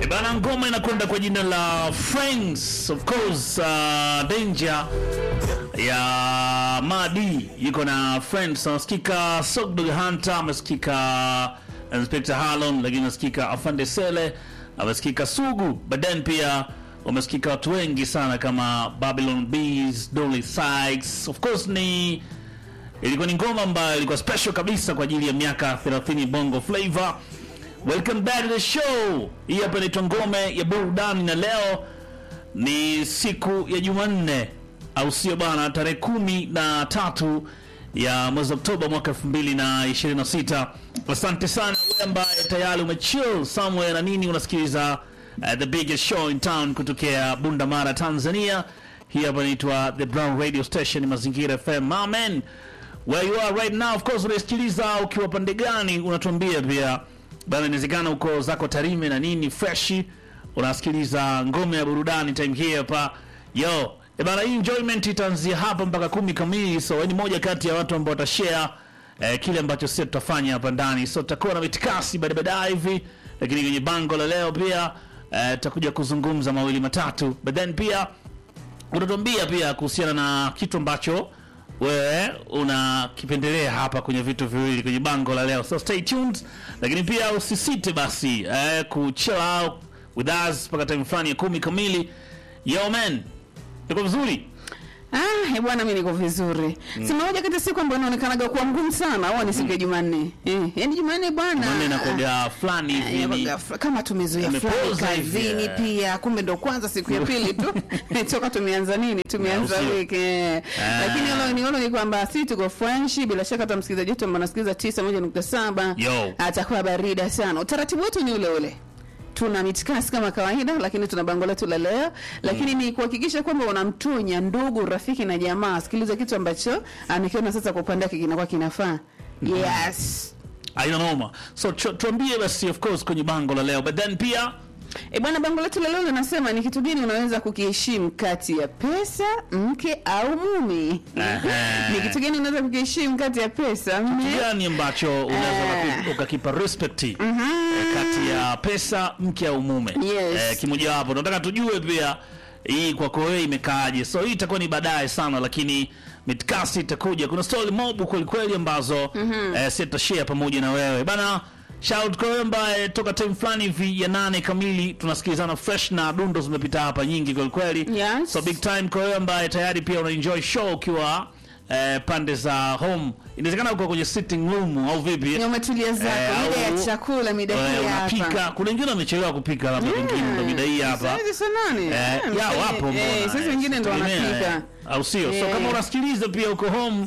Bana, ngoma inakwenda kwa jina la Friends of course, uh, Danger ya Madi yuko na Friends, anasikika Sogdog Hunter, amesikika Inspector Harlon, lakini amesikika Afande Sele, amesikika Sugu, but then pia wamesikika watu wengi sana kama Babylon Bees, Dolly Sykes. Of course ni ilikuwa ni ngoma ambayo ilikuwa special kabisa kwa ajili ya miaka 30 Bongo Flava. Welcome back to the show. Hii hapa inaitwa ngome ya burudani, na leo ni siku ya Jumanne, au sio bana? Tarehe kumi na tatu ya mwezi Oktoba mwaka 2026. Asante sana wewe ambaye tayari umechill somewhere na nini, unasikiliza uh, the biggest show in town kutokea Bunda Mara, Tanzania. Hii hapa inaitwa the Brown Radio Station, Mazingira FM. Amen. Where you are right now, of course, unasikiliza ukiwa pande gani, unatuambia pia bana, inawezekana uko zako Tarime na nini freshi, unasikiliza ngome ya burudani time hii hapa yo e bana, hii enjoyment itaanzia hapa mpaka kumi kamili, so ni moja kati ya watu ambao watashare eh, kile ambacho sisi tutafanya hapa ndani, so tutakuwa na mitikasi baada baadaye hivi, lakini kwenye bango la leo pia eh, tutakuja kuzungumza mawili matatu, but then pia utatuambia pia kuhusiana na kitu ambacho wewe unakipendelea hapa kwenye vitu viwili kwenye bango la leo, so stay tuned, lakini pia usisite basi eh, kuchill out with us mpaka time fulani ya kumi kamili. Yo man, tuko vizuri Ah, eh, bwana mimi niko vizuri. Si moja kati ya siku ambayo inaonekanaga kuwa ngumu sana, au ni siku ya Jumanne. Eh, yaani Jumanne bwana. Maneno inakuwa fulani ah, hivi ni- inakuwaga fl- kama tumezoea Tumepoza fulani hivi, kazini eh. pia, kumbe ndo kwanza siku ya pili tu toka tumeanza nini, tumeanza Na usio. wiki. eh. Ah. Lakini hilo ni hilo ni kwamba si tuko French, bila shaka hata msikilizaji wetu ambaye anasikiliza 91.7 Yo. atakuwa barida sana. Utaratibu wetu ni ule ule tuna mitikasi kama kawaida, lakini tuna bango letu la leo, lakini ni kuhakikisha kwamba unamtunya ndugu, rafiki na jamaa asikilize kitu ambacho amekiona sasa kwa upande wake kinakuwa kinafaa. Yes. aina noma, so tu- tuambie basi of course kwenye bango la leo, but then pia E bwana, bango letu la leo linasema ni kitu gani unaweza kukiheshimu kati ya pesa, mke au mume? Aha. ni kitu gani unaweza kukiheshimu kati ya pesa, mme gani ambacho unaweza Eh. ukakipa- ukakipa respect eh, kati ya pesa mke au mume Yes. eh, kimojawapo tunataka tujue pia hii kwako wewe imekaaje so hii itakuwa ni baadaye sana lakini mitkasi itakuja kuna story mob kweli kweli ambazo eh, sitashare pamoja na wewe bana shout kwa wewe ambaye toka time fulani hivi ya nane kamili tunasikilizana fresh na dundo zimepita hapa nyingi kweli kweli Yes. so big time kwa wewe ambaye tayari pia una enjoy show ukiwa eh, pande za home inawezekana uko kwenye sitting room au vipi ni umetulia zako Eh, mida au- ya chakula, mida Eh, hii hapa. unapika kuna wengine wamechelewa kupika labda pengine ndo mida hii hapa Saizi saa nane. Eh, Ah, ya mfanye- wapo eh, mbona saizi eh, wengine ndo sitegemea, wanapika. eh, au sio so Eh. kama unasikiliza pia uko home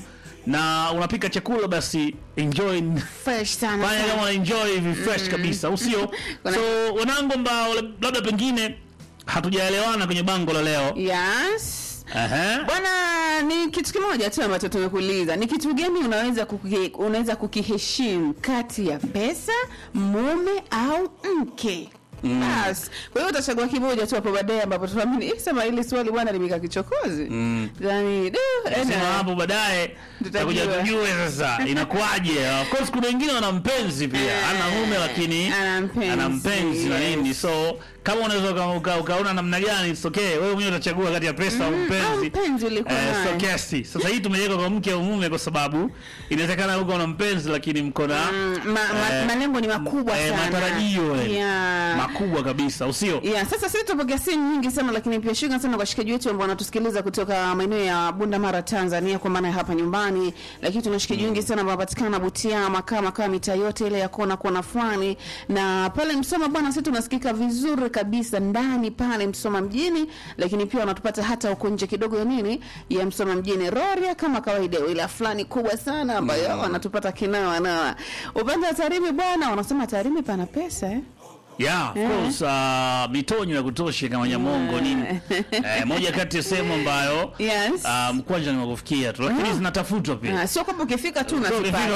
na unapika chakula basi enjoy Fresh sana fanya kama sana. una enjoy hivi fresh kabisa au sio Kuna- so wanangu ambao labda pengine hatujaelewana kwenye bango la leo Yes. Aha. Bwana, ni kitu kimoja tu ambacho tumekuuliza. Ni kitu gani unaweza kuki, unaweza kukiheshimu kati ya pesa, mume au mke? Bas. Kwa hiyo utachagua kimoja tu hapo baadaye ambapo tunaamini eh, sema hili swali bwana limekaa kichokozi. Mm. Yaani, du, Sema ena. hapo baadaye Tutajua. tutakuja tujue sasa inakuwaje. Of course kuna wengine wana mpenzi pia, Eh, ana mume lakini ana mpenzi, ana mpenzi na yes. nini, so kama unaweza uka- uka- ukaona namna gani, it's okay. Wewe mwenyewe utachagua kati ya pesa au au mpenzi. mpenzi ulikuwa Eh, so naye. kiasi. Sasa hii tumeweka kwa mke au mume kwa sababu inawezekana uko na mpenzi lakini mko na Mm, ma, ma, eh, malengo ni makubwa eh, sana. matarajio eh, Yeah. makubwa kabisa, usio Yeah, sasa sisi tupokea simu nyingi sana lakini pia shukrani sana kwa washikaji wetu ambao wanatusikiliza kutoka maeneo ya Bunda Mara Tanzania kwa maana ya hapa nyumbani, lakini tuna washikaji wengi sana ambao wanapatikana Butiama kama kama mitaa yote ile ya kona kona fulani, na pale Msoma bwana, sisi tunasikika vizuri kabisa ndani pale Msoma mjini, lakini pia wanatupata hata huko nje kidogo ya nini ya Msoma mjini Rorya kama kawaida, ila fulani kubwa sana ambayo wanatupata kinawa na upande wa Tarime bwana, wanasema Tarime pana pesa eh? Yeah, of course, uh, mitonyo ya kutosha kama Nyamongo nini. Eh, moja kati ya sehemu ambayo Yes. uh, mkwanja ni wakufikia tu lakini zinatafutwa pia. Ah, sio kwamba ukifika tu So, ukifika unazipata.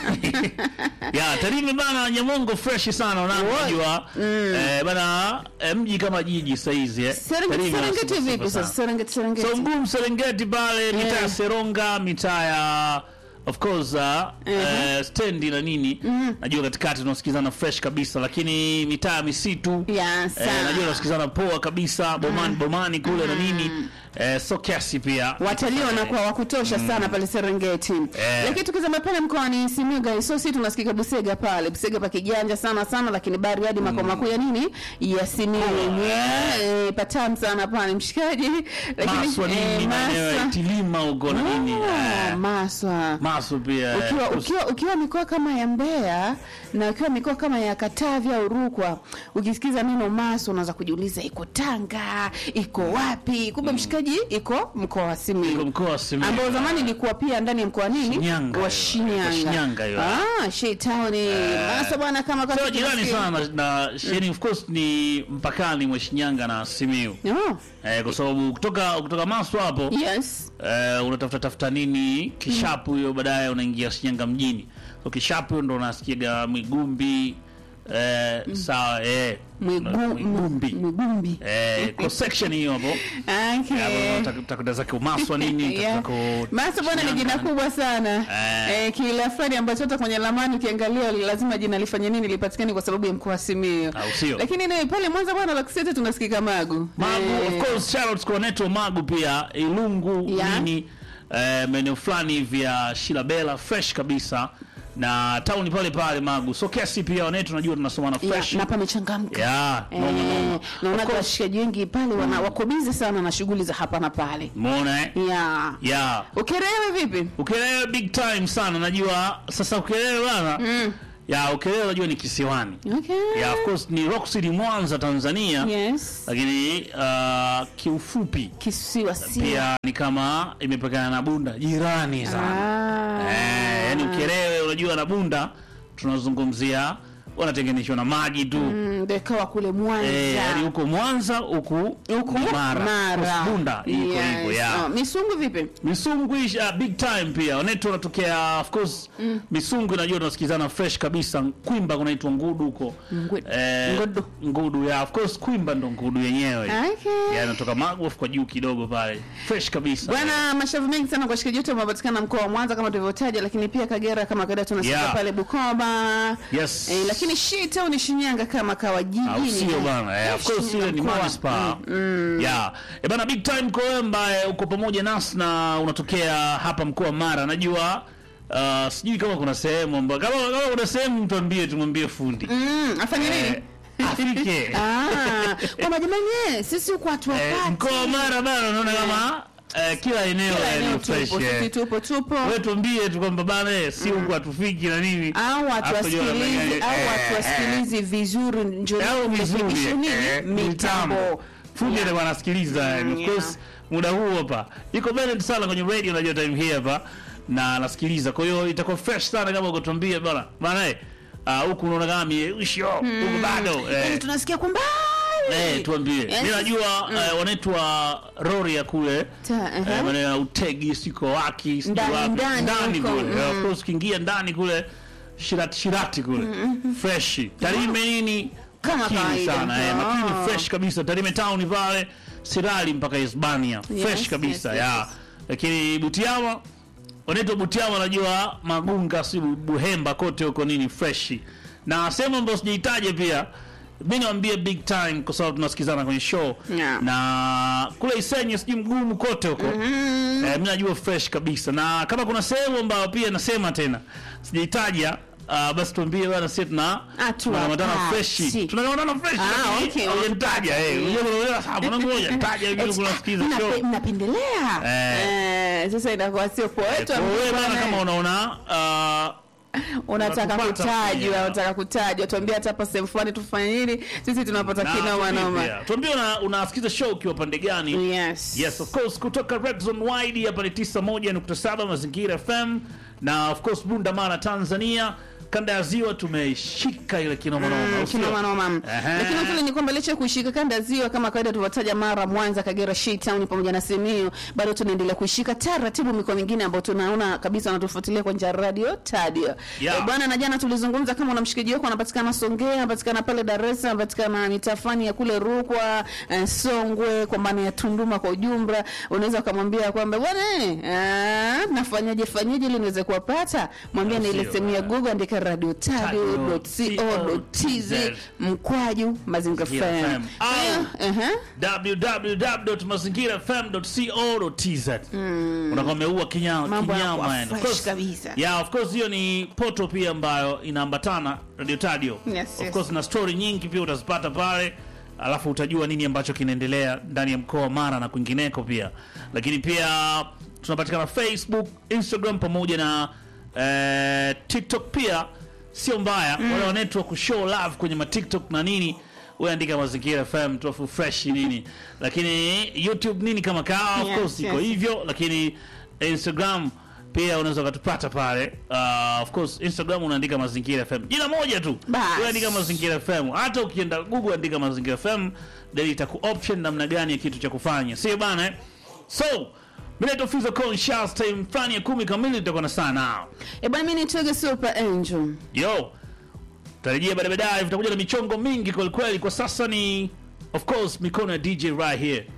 una- Yeah, Tarime bana Nyamongo fresh sana unajua. Eh, bana eh, mji kama jiji saizi eh. Serengeti Tarime Serengeti wanasema vipi sana. sasa? Serengeti Serengeti. So mgumu Serengeti pale mitaa ya Yeah. Seronga, mitaa ya of course uh, eh, stendi na nini najua katikati tunasikizana fresh kabisa lakini mitaa ya misitu Ya, eh, sana. najua tunasikizana poa kabisa bomani bomani kule na nini eh, so kiasi pia watalii wanakuwa wa kutosha sana pale Serengeti. Lakini tukizama pale mkoani Simiyu guys, so si tunasikika Busega pale. Busega pa kijanja sana sana, lakini Bariadi makao makuu ya nini? Ya Simiyu. Eh, patam sana pale mshikaji. Lakini maswa nini eh, maeneo ya Maswa. Itilima huko na nini Oh, eh, Maswa. Maswa pia eh, ukiwa, kus- ukiwa, ukiwa mikoa kama ya Mbeya na ukiwa mikoa kama ya Katavi au Rukwa, ukisikiza neno Maswa unaweza kujiuliza iko Tanga, iko wapi? Kumbe mshikaji iko mkoa wa Iko Simiyu mkoa wa Simiyu. ambao zamani ilikuwa pia ndani ya mkoa nini Shinyanga wa hiyo. Shinyanga. Wa Shinyanga hiyo. Ah, Shei Town. Maswa bwana kama kama Sio jirani sana na, na Sheni of course ni mpakani mwa Shinyanga na Simiyu. Oh, Eh, kwa sababu kutoka kutoka Maswa hapo yes. eh, unatafuta tafuta nini Kishapu hiyo baadaye unaingia Shinyanga mjini. So Kishapu ndo unasikiaga Mwigumbi eh, sawa eh Mwigu- Mwigumbi. Mwigumbi. Eh, kwa section hiyo hapo. Okay. Takuta zake umaswa nini Yeah. tako Masa bwana ni jina kubwa sana Eh. eh, kila fulani ambacho hata kwenye lamani ukiangalia lazima jina lifanye nini lipatikane kwa sababu ya mkoa wa Simiyu. Au sio? Lakini ni pale Mwanza bwana Laksete tunasikika Magu. Magu Eh, of course shout out kwa Neto Magu pia Ilungu Yeah. nini eh, maeneo fulani vya Shilabela fresh kabisa na town pale pale Magu so kiasi pia wanetu tunajua tunasoma na ya, fresh na pamechangamka. yeah no, no, no. Eh, naona washikaji wengi pale wana wako busy sana na shughuli za hapa na pale. Umeona eh Yeah. yeah Ukerewe vipi? Ukelele big time sana najua sasa Ukelele bana Mm. ya Ukelele najua ni kisiwani Okay. yeah of course ni Rock City Mwanza Tanzania Yes. lakini uh, kiufupi Kisiwa si. pia ni kama imepakana na Bunda jirani sana Ah. Eh, yani Ukerewe unajua na Bunda tunazungumzia wanatenganishwa na maji tu Mm, ndio ikawa kule Mwanza. eh, yani huko Mwanza huku huku ni Mara, Mara. Bunda iko Yes. hivyo ya Oh, Misungu vipi? Misungu isha big time pia wanetu wanatokea of course Misungu najua tunasikizana fresh kabisa Kwimba kunaitwa Ngudu huko Ngudu. Eh, Ngudu. Ngudu ya of course Kwimba ndo Ngudu yenyewe Okay. ya natoka Magofu kwa juu kidogo pale fresh kabisa Bwana, mashavu mengi sana kwa shikaji yote wamepatikana mkoa wa Mwanza kama tulivyotaja, lakini pia Kagera kama kawaida tunasikia Yeah. pale Bukoba. yes Eh, lakini shita ni Shinyanga kama kawa au jijini. sio bana eh, of course ile ni Mkoa. manispaa yeah eh bana big time kwa wewe ambaye uko pamoja nasi na unatokea hapa mkoa wa Mara najua uh, sijui kama kuna sehemu ambayo kama, kama kuna sehemu mtuambie tumwambie fundi Mm, afanye nini? eh, afike Ah, kwamba jamani eh, sisi huko watu eh, wapati. mkoa wa Mara bana unaona kama eh, kila eneo Kila yani eneo fresh tupo, eh. sisi tupo tupo. wewe tuambie tu kwamba bana eh, si huku hatufiki na nini au watu Hapo jua wasikilizi wanafanya- au eh, watu eh, wasikilizi vizuri njo au vizuri rekebisho nini eh, mitambo fundi Yeah. alikuwa anasikiliza and of yeah. course muda huu hapa iko Bennett sana kwenye radio najua time hii hapa na anasikiliza kwa hiyo itakuwa fresh sana kama ukatuambia bana bana eh ah, huku unaona kama miisho huku bado Yaani eh, tunasikia kwa mbali eh tuambie Yes. mimi najua eh, wanaitwa Rori ya kule Ta- aha. eh, maana ya utegi siko waki sijui Ndani, wapi. ndani ndani huko, kule Eh, mm. of course ukiingia ndani kule shirati shirati kule fresh Tarime nini Kama makini kawaida. sana eh, Ah. makini fresh kabisa Tarime town pale Sirali mpaka Hispania fresh Yes, kabisa yes, ya yes. lakini Butiama wanaitwa Butiama najua Magunga si Buhemba kote huko nini fresh na sehemu ambayo sijaitaja pia mi niwambie big time kwa sababu tunasikizana kwenye show Yeah. na kule Isenye sijui mgumu kote huko eh, mi najua fresh kabisa na kama kuna sehemu ambayo pia nasema tena sijaitaja Uh, basi tuambie bana sisi tuna Hatua tunakamata pasi. fresh tunakamata fresh Ah, lakini okay, haujanitaja eh unajua unajua sababu na ngoja taja hivi Eti, kuna sikiza mnape- show mnapendelea Eh. Eh, sasa inakuwa sio poa wetu kwa wewe bana bwana, kama unaona uh, unataka unatupata kutajwa pia. unataka kutajwa tuambie hata hapa sehemu fulani tufanye nini sisi tunapata na kinoma tuambie noma pia. tuambie una- unasikiza show ukiwa pande gani yes Yes, of course kutoka Red Zone Wide hapa ni 91.7 Mazingira FM na of course Bunda Mara Tanzania kanda ya ziwa tumeshika ile kinomanoma au sio? kinomanoma Ehe. lakini vile ni kwamba licha ya kuishika kanda ya ziwa kama kawaida tuliwataja Mara, Mwanza, Kagera, Shitown pamoja na Simiyu, bado tunaendelea kuishika taratibu mikoa mingine ambayo tunaona kabisa wanatufuatilia kwa njia ya radio Tadio. Yeah. Eh, bwana na jana tulizungumza kama una mshikaji wako anapatikana Songea, anapatikana pale Dar es Salaam, anapatikana mitafani ya kule Rukwa, eh, Songwe kwa maana ya Tunduma kwa ujumla, unaweza ukamwambia kwamba bwana eh, nafanyaje fanyaje ili niweze kuwapata, mwambie na ile Sio, sehemu ya eh. Google andika radio tadio.co.tz mkwaju mazingira Mazingira FM. FM. Au- Ehe. www.mazingirafm.co.tz unakuwa umeua kinyama Mambo yanakuwa kinyama yani. Of fresh course- kabisa. yeah, of course hiyo ni poto pia ambayo inaambatana radio tadio Yes, of yes. course na story nyingi pia utazipata pale alafu utajua nini ambacho kinaendelea ndani ya mkoa wa Mara na kwingineko pia lakini pia tunapatikana Facebook Instagram pamoja na eh, TikTok pia sio mbaya wale wa network show love kwenye ma TikTok na nini wewe andika mazingira FM tofu fresh nini lakini YouTube nini kama kawa of Yes, course iko yes. hivyo lakini Instagram pia unaweza ukatupata pale uh, of course Instagram unaandika mazingira FM jina moja tu Bas. wewe andika mazingira FM hata ukienda Google andika mazingira FM then itaku option namna gani ya kitu cha kufanya sio bana eh? so mimi naitwa Fizo Conscious time fulani ya kumi kamili tutakuwa na saa nao Eh, bwana mimi nitoge Super Angel. yo tarajia baadaye baadaye tutakuja na michongo mingi kweli kweli kwa sasa ni of course mikono ya DJ right here